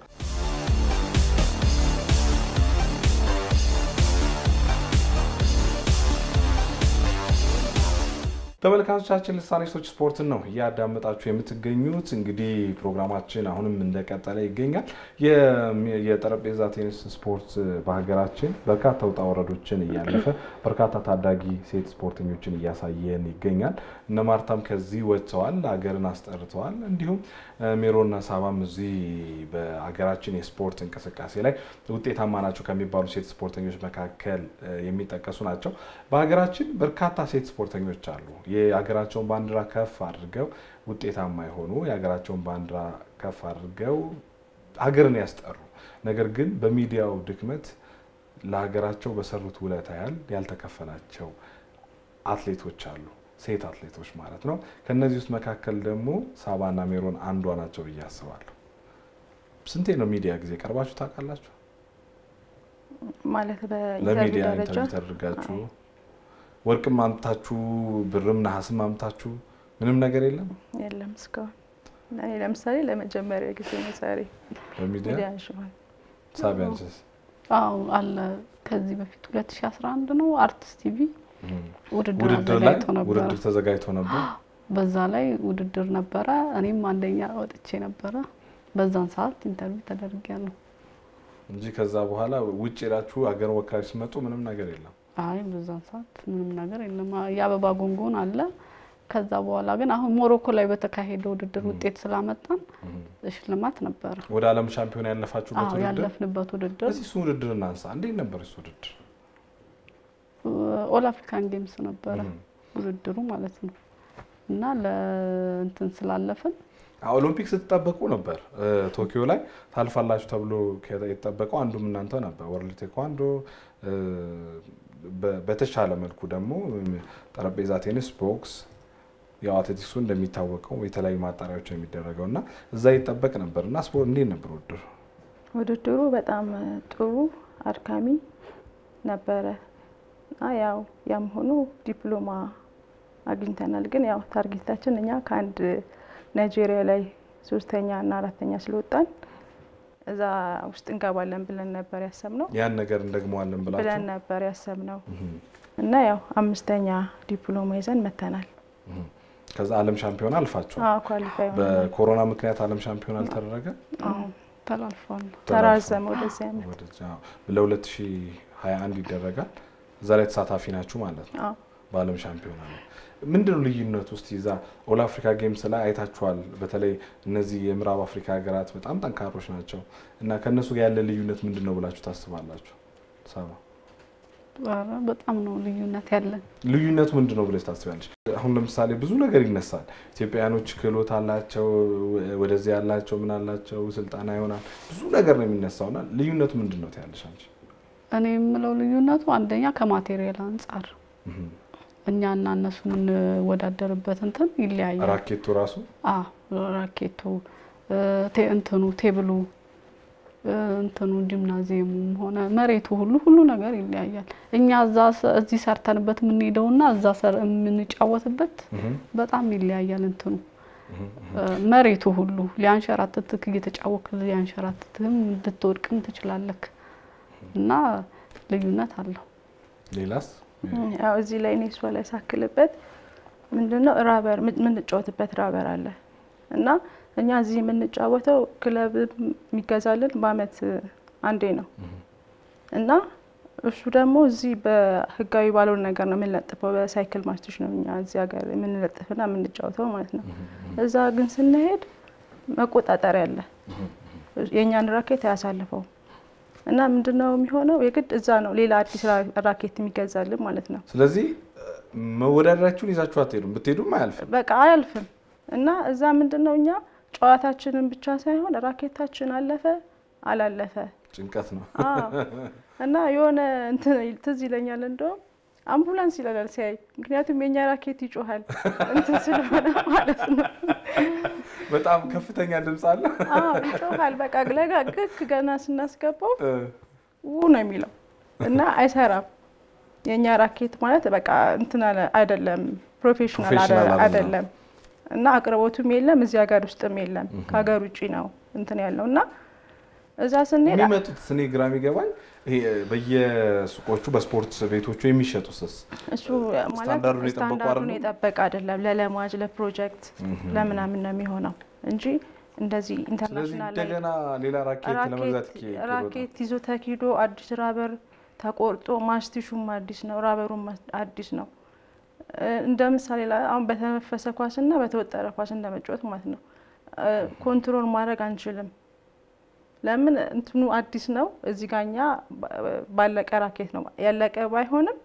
ተመልካቾቻችን ልሳኔ ሶች ስፖርትን ነው እያዳመጣችሁ የምትገኙት። እንግዲህ ፕሮግራማችን አሁንም እንደቀጠለ ይገኛል። የሚ- የጠረጴዛ ቴኒስ ስፖርት በሀገራችን በርካታ ውጣ ወረዶችን እያለፈ በርካታ ታዳጊ ሴት ስፖርተኞችን እያሳየን ይገኛል። እነ ማርታም ከዚህ ወጥተዋል፣ ሀገርን አስጠርተዋል። እንዲሁም እ፣ ሜሮና ሳባም እዚህ በሀገራችን የስፖርት እንቅስቃሴ ላይ ውጤታማ ናቸው ከሚባሉ ሴት ስፖርተኞች መካከል እ፣ የሚጠቀሱ ናቸው። በሀገራችን በርካታ ሴት ስፖርተኞች አሉ። የሀገራቸውን ባንዲራ ከፍ አድርገው ውጤታማ የሆኑ የሀገራቸውን ባንዲራ ከፍ አድርገው ሀገርን ያስጠሩ፣ ነገር ግን በሚዲያው ድክመት ለሀገራቸው በሰሩት ውለታ ያህል ያልተከፈላቸው አትሌቶች አሉ። ሴት አትሌቶች ማለት ነው። ከነዚህ ውስጥ መካከል ደግሞ ሳባና ሜሮን አንዷ ናቸው ብዬ አስባለሁ። ስንቴ ነው ሚዲያ ጊዜ ቀርባችሁ ታውቃላችሁ? ማለት በኢንተርቪው ለሚዲያ ደረጃ ኢንተርቪው ተደርጋችሁ ወርቅም አምጥታችሁ ብርም ነሐስም አምጥታችሁ ምንም ነገር የለም የለም እስካሁን። እኔ ለምሳሌ ለመጀመሪያ ጊዜ ነው ዛሬ በሚዲያ ሚዲያ አንሽዋል። ሳቢያንስስ አዎ አለ። ከዚህ በፊት 2011 ነው አርቲስት ቲቪ ውድድር ውድድር ላይ አዘጋጅቶ ነበረ። ውድድር ተዘጋጅቶ ነበር። በዛ ላይ ውድድር ነበረ። እኔም አንደኛ ወጥቼ ነበረ። በዛን ሰዓት ኢንተርቪው ተደርጊያለሁ። እንጂ ከዛ በኋላ ውጭ ሄዳችሁ ሀገር ወካዮች ሲመጡ ምንም ነገር የለም። አይ በዛን ሰዓት ምንም ነገር የለም። የአበባ ጉንጉን አለ። ከዛ በኋላ ግን አሁን ሞሮኮ ላይ በተካሄደ ውድድር ውጤት ስላመጣን ሽልማት ነበረ። ወደ ዓለም ሻምፒዮን ያለፋችሁበት አዎ ውድድር ያለፍንበት ውድድር እስኪ እሱ ውድድር እናንሳ። እንዴት ነበር እሱ ውድድር? ኦል አፍሪካን ጌምስ ነበረ ውድድሩ ማለት ነው። እና ለእንትን ስላለፍን ኦሎምፒክ ስትጠበቁ ነበር። ቶኪዮ ላይ ታልፋላችሁ ተብሎ የተጠበቀው አንዱም እናንተ ነበር። ወርልድ ቴኳንዶ በተሻለ መልኩ ደግሞ ጠረጴዛ ቴኒስ፣ ቦክስ ያው አትሌቲክሱ እንደሚታወቀው የተለያዩ ማጣሪያዎች ነው የሚደረገው እና እዛ ይጠበቅ ነበር እና ስፖርት እንዴት ነበር ውድድሩ? ውድድሩ በጣም ጥሩ አድካሚ ነበረ እና ያው ያም ሆኖ ዲፕሎማ አግኝተናል። ግን ያው ታርጌታችን እኛ ከአንድ ናይጄሪያ ላይ ሶስተኛ እና አራተኛ ስለወጣን እዛ ውስጥ እንገባለን ብለን ነበር ያሰብነው ያን ነገር እንደግመዋለን ብለን ብላችሁ ነበር ያሰብነው እና ያው አምስተኛ ዲፕሎማ ይዘን መተናል። ከዛ ዓለም ሻምፒዮና አልፋችኋል። ኳሊፋይ በኮሮና ምክንያት ዓለም ሻምፒዮና አልተደረገ ተላልፏል። ተራዘመ ወደዚህ ዓመት። ወደዚያ ለ2021 ይደረጋል። እዛ ላይ ተሳታፊ ናችሁ ማለት ነው። አዎ። በዓለም ሻምፒዮና ነው። ምንድን ነው ልዩነቱ? ውስጥ ይዛ ኦል አፍሪካ ጌምስ ላይ አይታችኋል። በተለይ እነዚህ የምዕራብ አፍሪካ ሀገራት በጣም ጠንካሮች ናቸው እና ከእነሱ ጋር ያለ ልዩነት ምንድን ነው ብላችሁ ታስባላችሁ? ሰባ ኧረ በጣም ነው ልዩነት ያለን። ልዩነቱ ምንድን ነው ብለሽ ታስቢያለሽ? አሁን ለምሳሌ ብዙ ነገር ይነሳል። ኢትዮጵያውያኖች ክህሎት አላቸው፣ ወደዚህ ያላቸው ምን አላቸው፣ ስልጠና ይሆናል ብዙ ነገር ነው የሚነሳውና ልዩነቱ ምንድን ነው ትያለሽ አንቺ? እኔ የምለው ልዩነቱ አንደኛ ከማቴሪያል አንጻር እኛና እነሱ የምንወዳደርበት እንትን ይለያያል። ራኬቱ ራሱ አ ራኬቱ እ፣ ቴ- እንትኑ ቴብሉ እ፣ እንትኑ ጂምናዚየሙም ሆነ መሬቱ ሁሉ ሁሉ ነገር ይለያያል። እኛ እዛ ሰ- እዚህ ሰርተንበት የምንሄደውና እዛ ሰር- የምንጫወትበት በጣም ይለያያል። እንትኑ እ፣ መሬቱ ሁሉ ሊያንሸራትትክ እየተጫወክ ሊያንሸራትትህም ልትወድቅም ትችላለክ እና ልዩነት አለው። ሌላስ ያው እዚህ ላይ እኔ እሷ ላይ ሳክልበት ምንድነው ራበር የምንጫወትበት ራበር አለ እና እኛ እዚህ የምንጫወተው ክለብ የሚገዛልን በአመት አንዴ ነው እና እሱ ደግሞ እዚህ በህጋዊ ባልሆነ ነገር ነው የምንለጥፈው። በሳይክል ማስቶች ነው እኛ እዚህ ሀገር የምንለጥፍና የምንጫወተው ማለት ነው። እዛ ግን ስንሄድ መቆጣጠሪያ አለ። የእኛን ራኬት አያሳልፈው እና ምንድነው የሚሆነው የግድ እዛ ነው ሌላ አዲስ ራ- ራኬት የሚገዛልን ማለት ነው። ስለዚህ መወዳደራችሁን ይዛችሁ አትሄዱም፣ ብትሄዱም አያልፍም። በቃ አያልፍም እና እዛ ምንድነው እኛ ጨዋታችንን ብቻ ሳይሆን ራኬታችን አለፈ አላለፈ ጭንቀት ነው። አዎ። እና የሆነ እንትን ትዝ ይለኛል እንደውም አምቡላንስ ይለናል ሲያይ፣ ምክንያቱም የኛ ራኬት ይጮሃል እንትን ስለሆነ ማለት ነው። በጣም ከፍተኛ ድምፅ አለ። አዎ ይጮሃል። በቃ ለጋ ግክ ገና ስናስገባው እ፣ ው ነው የሚለው እና አይሰራም። የእኛ ራኬት ማለት በቃ እንትን አለ- አይደለም ፕሮፌሽናል ፕሮፌሽናል አደ- አይደለም። አይደለም እና አቅርቦቱም የለም እዚህ ሀገር ውስጥም የለም ከሀገር ውጭ ነው እንትን ያለው እና እዛ ስንሄድ የሚመጡት እኔ ግራ የሚገባኝ ይሄ በየሱቆቹ በስፖርት ቤቶቹ የሚሸጡትስ እሱ ማለት ስታንዳርዱን የጠበቁ ስታንዳርዱን አይደሉም? የጠበቀ አይደለም። ለለማጅ ለፕሮጀክት ለምናምን ነው የሚሆነው እንጂ እንደዚህ ስለዚህ ኢንተርናሽናል ላይ እንደገና ሌላ ራኬት ለመግዛት ራኬት ይኬ- ራኬት ይዞ ተኪዶ አዲስ ራበር ተቆርጦ ማስቲሹም አዲስ ነው፣ ራበሩም ማስ- አዲስ ነው። እ፣ እንደ ምሳሌ ላይ አሁን በተነፈሰ ኳስና በተወጠረ ኳስ እንደመጫወት ማለት ነው። እ፣ ኮንትሮል ማድረግ አንችልም። ለምን እንትኑ አዲስ ነው። እዚህ ጋኛ ባለቀ ራኬት ነው ያለቀ ባይሆንም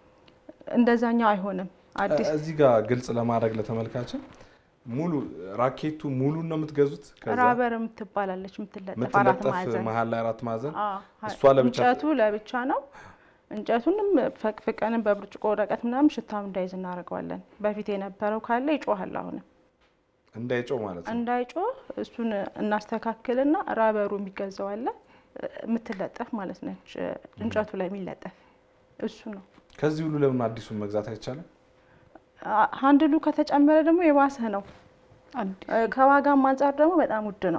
እንደዛኛው አይሆንም። አዲስ እዚህ ጋር ግልጽ ለማድረግ ለተመልካችን ሙሉ ራኬቱ ሙሉን ነው የምትገዙት? ከዛ ራበር የምትባላለች የምትለጠፍ አራት የምትለጠፍ ማዕዘን መሀል ላይ አራት ማዕዘን አዎ፣ እሷ ለብቻ እንጨቱ ለብቻ ነው። እንጨቱንም ፈቅፍቀንም በብርጭቆ ወረቀት ምናምን ሽታም እንዳይዝ እናደርገዋለን። በፊት የነበረው ካለ ይጮሃል። አሁንም እንዳይጮህ ማለት ነው። እንዳይጮህ እሱን እናስተካክልና ራበሩ የሚገዛው አለ የምትለጠፍ ማለት ነች። እንጨቱ ላይ የሚለጠፍ እሱ ነው። ከዚህ ሁሉ ለምን አዲሱን መግዛት አይቻልም? አ- ሀንድሉ ከተጨመረ ደግሞ የባሰ ነው። አዲስ እ፣ ከዋጋም አንጻር ደግሞ በጣም ውድ ነው።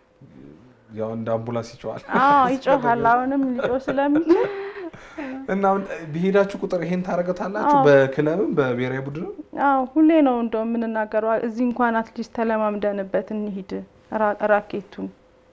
ያው እንደ አምቡላንስ ይጮሃል አዎ ይጮሃል። አሁንም ሊጮህ ስለሚችል እና አሁን በሄዳችሁ ቁጥር ይሄን ታደርገታላችሁ? በክለብም በብሔራዊ ቡድንም አዎ ሁሌ ነው እንደው የምንናገረው። እዚህ እንኳን አትሊስት ተለማምደንበት እንሂድ ራ- ራኬቱን።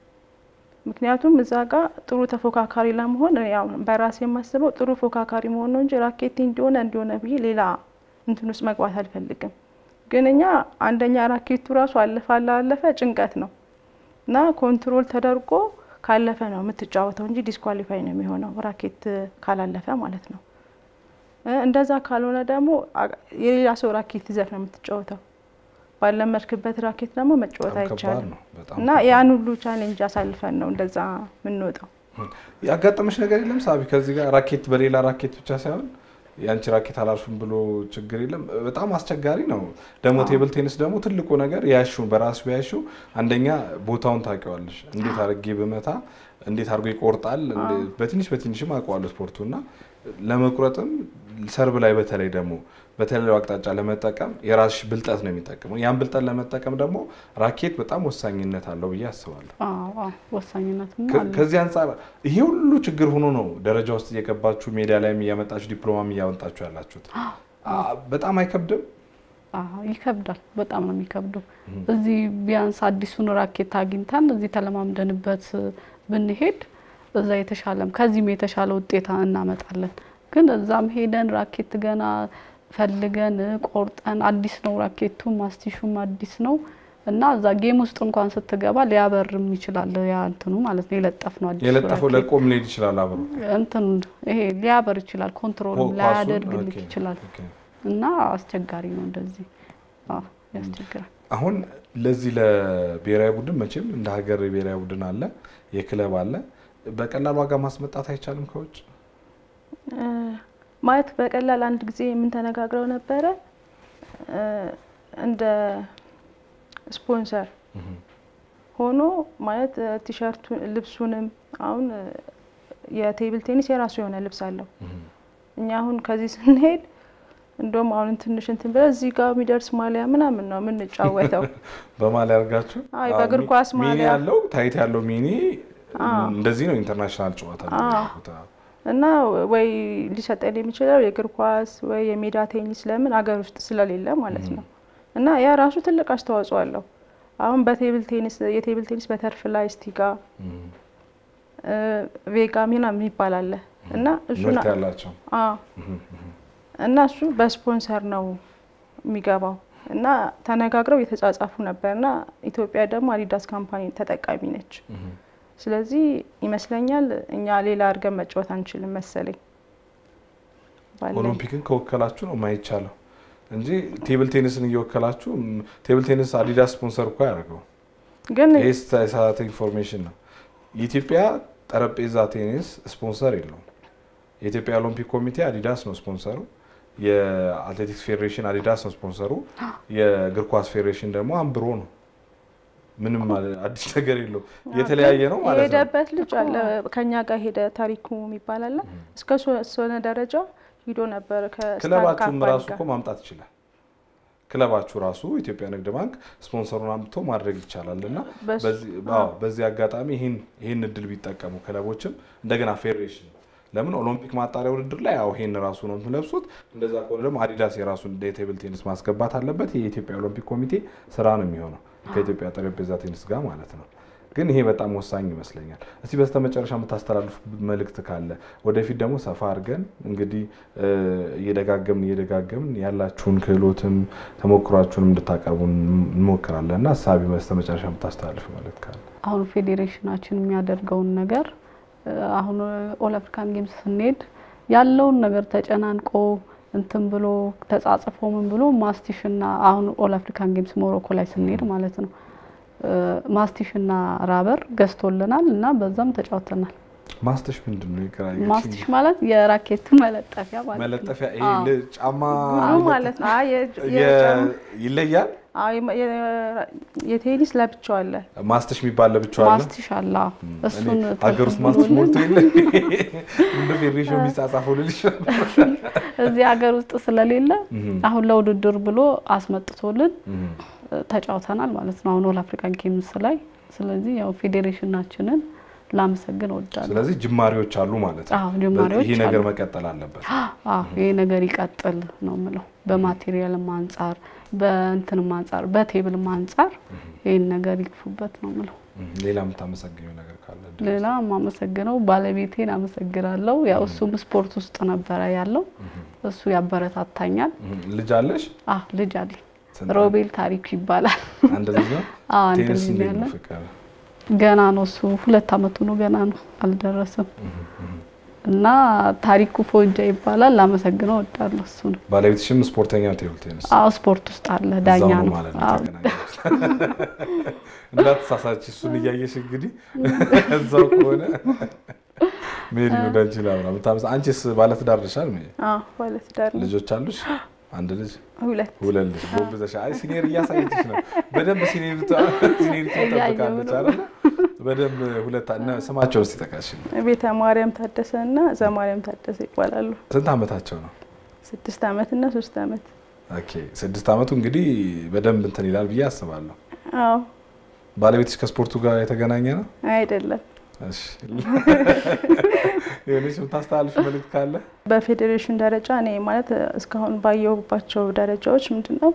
ምክንያቱም እዛ ጋር ጥሩ ተፎካካሪ ለመሆን እኔ ያው በራሴ የማስበው ጥሩ ፎካካሪ መሆን ነው እንጂ ራኬቴ እንዲሆነ እንዲሆነ ብዬ ሌላ እንትን ውስጥ መግባት አልፈልግም። ግን እኛ አንደኛ ራኬቱ ራሱ አለፈ አላለፈ ጭንቀት ነው እና ኮንትሮል ተደርጎ ካለፈ ነው የምትጫወተው እንጂ ዲስኳሊፋይ ነው የሚሆነው ራኬት ካላለፈ ማለት ነው። እ፣ እንደዛ ካልሆነ ደግሞ አ- የሌላ ሰው ራኬት ይዘህ ነው የምትጫወተው። ባለመድክበት ራኬት ደግሞ መጫወት በጣም ከባድ አይቻልም ነው። በጣም እና ያን ሁሉ ቻሌንጅ አሳልፈን ነው እንደዛ የምንወጣው። ያጋጠመሽ ነገር የለም ሳቢ? ከዚህ ጋር ራኬት በሌላ ራኬት ብቻ ሳይሆን የአንቺ ራኬት አላልፍም ብሎ ችግር የለም። በጣም አስቸጋሪ ነው። ደግሞ ቴብል ቴኒስ ደግሞ ትልቁ ነገር ያሹን በራሱ ያሹ አንደኛ ቦታውን ታውቂዋለሽ። እንዴት አድርጌ ብመታ እንዴት አድርጎ ይቆርጣል። እንደ- በትንሽ በትንሽም አውቀዋለሁ ስፖርቱ እና ለመቁረጥም ሰርብ ላይ በተለይ ደግሞ በተለያዩ አቅጣጫ ለመጠቀም የራስሽ ብልጠት ነው የሚጠቅመው። ያን ብልጠት ለመጠቀም ደግሞ ራኬት በጣም ወሳኝነት አለው ብዬ አስባለሁ። አዎ አዎ፣ ወሳኝነትም ከ- አለው። ከዚህ አንጻር ይሄ ሁሉ ችግር ሆኖ ነው ደረጃ ውስጥ እየገባችሁ ሜዲያ ላይም እያመጣችሁ ዲፕሎማም እያመጣችሁ ያላችሁት። አ- በጣም አይከብድም? አዎ ይከብዳል። በጣም ነው የሚከብደው። እዚህ ቢያንስ አዲሱን ራኬት አግኝተን እዚህ ተለማምደንበት ብንሄድ እዛ የተሻለም ከዚህም የተሻለ ውጤት እናመጣለን። ግን እዛም ሄደን ራኬት ገና ፈልገን ቆርጠን አዲስ ነው ራኬቱ ማስቲሹም አዲስ ነው እና እዛ ጌም ውስጥ እንኳን ስትገባ ሊያበርም ይችላል። ያ እንትኑ ማለት ነው የለጠፍ ነው አዲሱ የለጠፈው ራኬት ለቆም ሊሄድ ይችላል አብሮ እንትን ይሄ ሊያበር ይችላል። ኮንትሮልም ኳሱን? ላያደርግልክ ኦኬ፣ ይችላል ኦኬ። እና አስቸጋሪ ነው እንደዚህ። አዎ ያስቸግራል። አሁን ለዚህ ለብሔራዊ ቡድን መቼም እንደ ሀገር የብሔራዊ ቡድን አለ፣ የክለብ አለ። በቀላል ዋጋ ማስመጣት አይቻልም ከውጭ እ፣ ማለት በቀላል አንድ ጊዜ የምንተነጋግረው ነበረ እ፣ እንደ ስፖንሰር ሆኖ ማለት እ፣ ቲሸርቱን ልብሱንም አሁን እ፣ የቴብል ቴኒስ የራሱ የሆነ ልብስ አለው። እኛ አሁን ከዚህ ስንሄድ እንደውም አሁን ትንሽ እንትን ብለን እዚህ ጋር የሚደርስ ማሊያ ምናምን ነው የምንጫወተው። በማሊያ አድርጋችሁ አይ፣ አዎ፣ በእግር ሚ- ኳስ ሚኒ ማሊያ። ያለው ታይት ያለው ሚኒ አዎ። እንደዚህ ነው ኢንተርናሽናል ጨዋታ ነው አዎ። የሚያደርጉት። አዎ። እና ወይ ሊሰጠን የሚችለው የእግር ኳስ ወይ የሜዳ ቴኒስ ለምን አገር ውስጥ ስለሌለ ማለት ነው። እና ያ ራሱ ትልቅ አስተዋጽኦ አለው። አሁን በቴብል ቴኒስ የቴብል ቴኒስ በተርፍ ላይ ስቲጋ እም፣ እ፣ ቬጋ ምናምን የሚባል አለ እና እሱ ምርት ያላቸው አዎ እና እሱ በስፖንሰር ነው የሚገባው እና ተነጋግረው የተጻጻፉ ነበር እና ኢትዮጵያ ደግሞ አዲዳስ ካምፓኒ ተጠቃሚ ነች። ስለዚህ ይመስለኛል እኛ ሌላ አድርገን መጫወት አንችልም መሰለኝ ባለኝ። ኦሎምፒክን ከወከላችሁ ነው የማይቻለው እንጂ ቴብል ቴኒስን እየወከላችሁ እም፣ ቴብል ቴኒስ አዲዳስ ስፖንሰር እኮ ያደርገው ግን ይህ የተሳሳተ ኢንፎርሜሽን ነው። የኢትዮጵያ ጠረጴዛ ቴኒስ ስፖንሰር የለውም። የኢትዮጵያ ኦሎምፒክ ኮሚቴ አዲዳስ ነው ስፖንሰሩ። የአትሌቲክስ ፌዴሬሽን አዲዳስ ነው ስፖንሰሩ። የእግር ኳስ ፌዴሬሽን ደግሞ አንብሮ ነው። ምንም ማለት አዲስ ነገር የለውም። የተለያየ ነው ማለት ነው። የሄደበት ልጅ አለ ከኛ ጋር ሄደ ታሪኩ የሚባል አለ እስከ ሶነ ደረጃ ሂዶ ነበር ከስታር ክለባችሁም ካምፓኒ ራሱ ጋር። እኮ ማምጣት ይችላል። ክለባችሁ ራሱ ኢትዮጵያ ንግድ ባንክ ስፖንሰሩን አምጥቶ ማድረግ ይቻላል እና በሱ- በዚህ አዎ፣ በዚህ አጋጣሚ ይህን ይህን እድል ቢጠቀሙ ክለቦችም እንደገና ፌዴሬሽን ለምን ኦሎምፒክ ማጣሪያ ውድድር ላይ ያው ይሄን ራሱ ነው የምትለብሱት። እንደዛ ከሆነ ደግሞ አዲዳስ የራሱን የቴብል ቴኒስ ማስገባት አለበት። የኢትዮጵያ ኦሎምፒክ ኮሚቴ ስራ ነው የሚሆነው ከኢትዮጵያ ጠረጴዛ ቴኒስ ጋር ማለት ነው። ግን ይሄ በጣም ወሳኝ ይመስለኛል። እስቲ በስተመጨረሻ የምታስተላልፉ መልእክት ካለ ወደፊት ደግሞ ሰፋ አድርገን እንግዲህ እ፣ እየደጋገምን እየደጋገምን ያላችሁን ክህሎትም ተሞክሯችሁን እንድታቀርቡ እንሞክራለን እና ሀሳቢ በስተመጨረሻ የምታስተላልፉ መልእክት ካለ አሁን ፌዴሬሽናችን የሚያደርገውን ነገር እ፣ አሁን ኦል አፍሪካን ጌምስ ስንሄድ ያለውን ነገር ተጨናንቆ እንትን ብሎ ተጻጽፎ ምን ብሎ ማስቲሽና አሁን ኦል አፍሪካን ጌምስ ሞሮኮ ላይ ስንሄድ ማለት ነው እ፣ ማስቲሽና ራበር ገዝቶልናል እና በዛም ተጫውተናል። ማስተሽ ምንድን ነው? የቀራየችኝ ማስቲሽ ማለት የራኬቱ መለጠፊያ ማለት ነው። መለጠፊያ ይሄ አዎ። ል- ጫማ ጉሉ ማለት ነው። አይ የ- የ- የጫማ- ይለያል። አይ የ- የቴኒስ ለብቻው አለ። ማስተሽ የሚባል ለብቻው አለ። ማስቲሽ አለ። እሱን እኔ ሀገር ውስጥ ማስተሽ ተቀብሎልን ሞልቶ የለ እንደ ፌዴሬሽን የሚጻጻፈው ልልሽ እዚህ ሀገር ውስጥ ስለሌለ አሁን ለውድድር ብሎ አስመጥቶልን ተጫውተናል ማለት ነው። አሁን ኦል አፍሪካን ጌምስ ላይ ስለዚህ ያው ፌዴሬሽናችንን ላመሰግን እወዳለሁ። ስለዚህ ጅማሬዎች አሉ ማለት ነው። አዎ ጅማሬዎች ይሄ ነገር አሉ። መቀጠል አለበት። አዎ ይሄ ነገር ይቀጥል ነው የምለው። በማቴሪያልም አንጻር በእንትንም አንጻር በቴብልም አንጻር ይህን ነገር ይግፉበት ነው የምለው። ሌላ የምታመሰግኘው ነገር ካለ ድረስ። ሌላ የማመሰግነው ባለቤቴን አመሰግናለሁ። ያው እሱም ስፖርት ውስጥ ነበረ ያለው እሱ ያበረታታኛል። ልጅ አለሽ? አህ ልጅ አለኝ ስንት ሮቤል ታሪኩ ይባላል። አንድ ልጅ ነው? አዎ አንድ ቴኒስ ልጅ እንዴት ያለ ነው ፍቅር? ገና ነው እሱ ሁለት አመቱ ነው ገና ነው አልደረሰም። እና ታሪኩ ፎጃ ይባላል። ላመሰግነው እወዳለሁ እሱ ነው። ባለቤትሽም ስፖርተኛ ቴብል ቴኒስ አዎ ስፖርት ውስጥ አለ ዳኛ እዛው ነው። ማለት ነው አዎ የተገናኛችሁት። እንዳትሳሳች እሱን እያየሽ እንግዲህ እዛው ከሆነ ሜሪ ወደ አንቺ ላምራ ምታመስ አንቺስ ባለትዳር ነሻል? ሜሪ አዎ ባለትዳር ነው። ልጆች አሉሽ? አንድ ልጅ ሁለት ሁለት ልጅ ጎብዘሽ። አይ ሲኒየር እያሳየችሽ ነው። በደንብ ሲኒየር ሲኒየር ትጠብቃለች አይደል? በደንብ ሁለት እና ስማቸውን እስቲ ጠቃሽ። ቤተ ማርያም ታደሰ እና ዘማርያም ታደሰ ይባላሉ። ስንት አመታቸው ነው? ስድስት ዓመት እና ሶስት ዓመት ኦኬ ስድስት ዓመቱ እንግዲህ በደንብ እንትን ይላል ብዬ አስባለሁ። አዎ ባለቤትሽ ከስፖርቱ ጋር የተገናኘ ነው? አይደለም እሺ የሆነች የምታስተላልፍ መልዕክት ካለ? በፌዴሬሽን ደረጃ እኔ ማለት እስካሁን ባየሁባቸው ደረጃዎች ምንድን ነው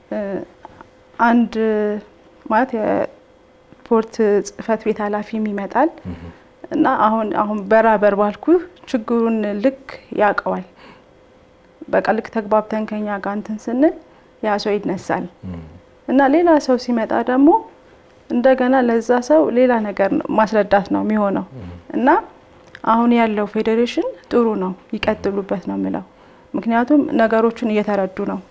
አንድ ማለት የስፖርት ጽህፈት ቤት ኃላፊም ይመጣል እና አሁን አሁን በራበር ባልኩ ችግሩን ልክ ያውቀዋል። በቃ ልክ ተግባብተን ከኛ ጋር እንትን ስንል ያ ሰው ይነሳል እና ሌላ ሰው ሲመጣ ደግሞ እንደገና ለዛ ሰው ሌላ ነገር ነው ማስረዳት ነው የሚሆነው እና አሁን ያለው ፌዴሬሽን ጥሩ ነው፣ ይቀጥሉበት ነው የምለው። ምክንያቱም ነገሮቹን እየተረዱ ነው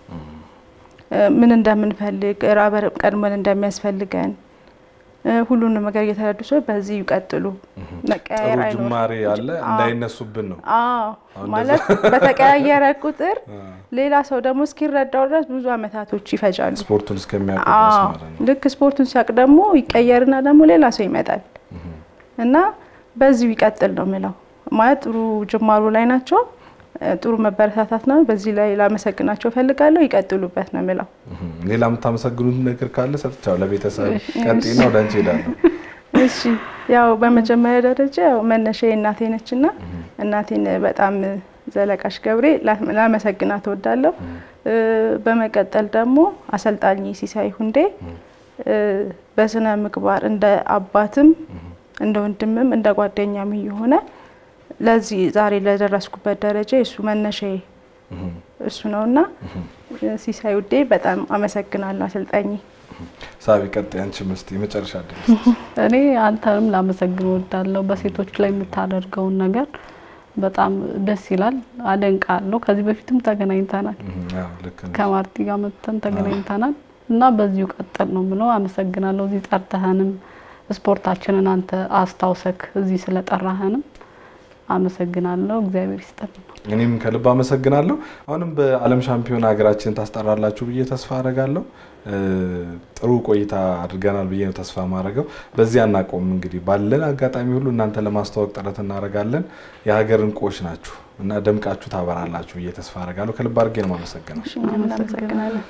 ምን እንደምንፈልግ ራበር ቀድመን እንደሚያስፈልገን ሁሉንም ነገር እየተረዱ ሰው በዚህ ይቀጥሉ። መቀያየር ጥሩ አይኖርም። ጅማሬ አለ እንዳይነሱብን ነው። አዎ አሁን ማለት በተቀያየረ ቁጥር ሌላ ሰው ደግሞ እስኪረዳው ድረስ ብዙ አመታቶች ይፈጃሉ። ስፖርቱን እስከሚያውቁ ድረስ አዎ ማለት ነው። ልክ ስፖርቱን ሲያውቅ ደግሞ ይቀየርና ደግሞ ሌላ ሰው ይመጣል እና በዚሁ ይቀጥል ነው የምለው። ማለት ጥሩ ጅማሩ ላይ ናቸው። እ ጥሩ መበረታታት ነው። በዚህ ላይ ላመሰግናቸው እፈልጋለሁ። ይቀጥሉበት ነው የምለው። እህም። ሌላ የምታመሰግኑት ነገር ካለ ሰጥቻው ለቤተሰብ ቀጤና ወደ አንቺ ሄዳለሁ። እሺ ያው በመጀመሪያ ደረጃ ያው መነሻዬ እናቴ ነች እና እናቴን በጣም ዘለቃሽ ገብሬ ላ- ላመሰግናት እወዳለሁ። እ በመቀጠል ደግሞ አሰልጣኝ ሲሳይ ሁንዴ እ በስነ ምግባር እንደ አባትም እንደ ወንድምም እንደ ጓደኛም እየሆነ ለዚህ ዛሬ ለደረስኩበት ደረጃ የእሱ መነሻዬ እህም። እሱ ነውና ሲሳይ ውዴ በጣም አመሰግናለሁ አሰልጣኝ። ሳቢ ቀጣይ አንቺ መስቲ የመጨረሻ ድረስ እኔ አንተንም ላመሰግን እወዳለሁ። በሴቶች ላይ የምታደርገውን ነገር በጣም ደስ ይላል፣ አደንቃለሁ። ከዚህ በፊትም ተገናኝተናል፣ ልክ ነሽ። ከማርቲ ጋር መጥተን ተገናኝተናል እና በዚሁ ቀጥል ነው ብለው አመሰግናለሁ። እዚህ ጠርተህንም ስፖርታችንን አንተ አስታውሰክ እዚህ ስለጠራህንም አመሰግናለሁ። እግዚአብሔር ይስጥልን። እኔም ከልብ አመሰግናለሁ። አሁንም በዓለም ሻምፒዮን ሀገራችን ታስጠራላችሁ ብዬ ተስፋ አደርጋለሁ። እ ጥሩ ቆይታ አድርገናል ብዬ ነው ተስፋ ማድረገው። በዚህ አናቆም እንግዲህ ባለን አጋጣሚ ሁሉ እናንተ ለማስተዋወቅ ጥረት እናደርጋለን። የሀገር እንቁዎች ናችሁ እና ደምቃችሁ ታበራላችሁ ብዬ ተስፋ አደርጋለሁ። ከልብ አድርጌ ነው የማመሰግነው። እሺ እኛም እናመሰግናለን።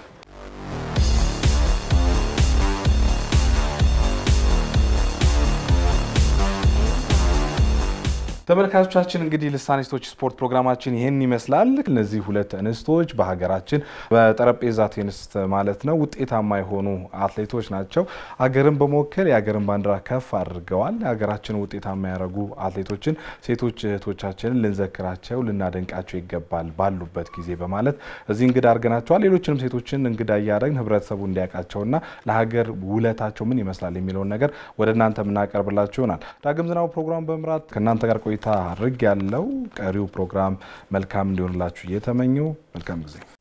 ተመልካቾቻችን እንግዲህ ልሳን ሴቶች ስፖርት ፕሮግራማችን ይህን ይመስላል። እነዚህ ሁለት እንስቶች በሀገራችን በጠረጴዛ ቴኒስ ማለት ነው ውጤታማ የሆኑ አትሌቶች ናቸው። ሀገርን በመወከል የሀገርን ባንዲራ ከፍ አድርገዋል። የሀገራችን ውጤታማ ያደረጉ አትሌቶችን ሴቶች እህቶቻችንን ልንዘክራቸው፣ ልናደንቃቸው ይገባል ባሉበት ጊዜ በማለት እዚህ እንግዳ አድርገናቸዋል። ሌሎችንም ሴቶችን እንግዳ እያደረግን ህብረተሰቡ እንዲያውቃቸውና ለሀገር ውለታቸው ምን ይመስላል የሚለውን ነገር ወደ እናንተ የምናቀርብላችሁ ይሆናል። ዳግም ዝናቡ ፕሮግራም በመምራት ከእናንተ ጋር ቆይታ አድርግ ያለው ቀሪው ፕሮግራም መልካም እንዲሆንላችሁ እየተመኘው መልካም ጊዜ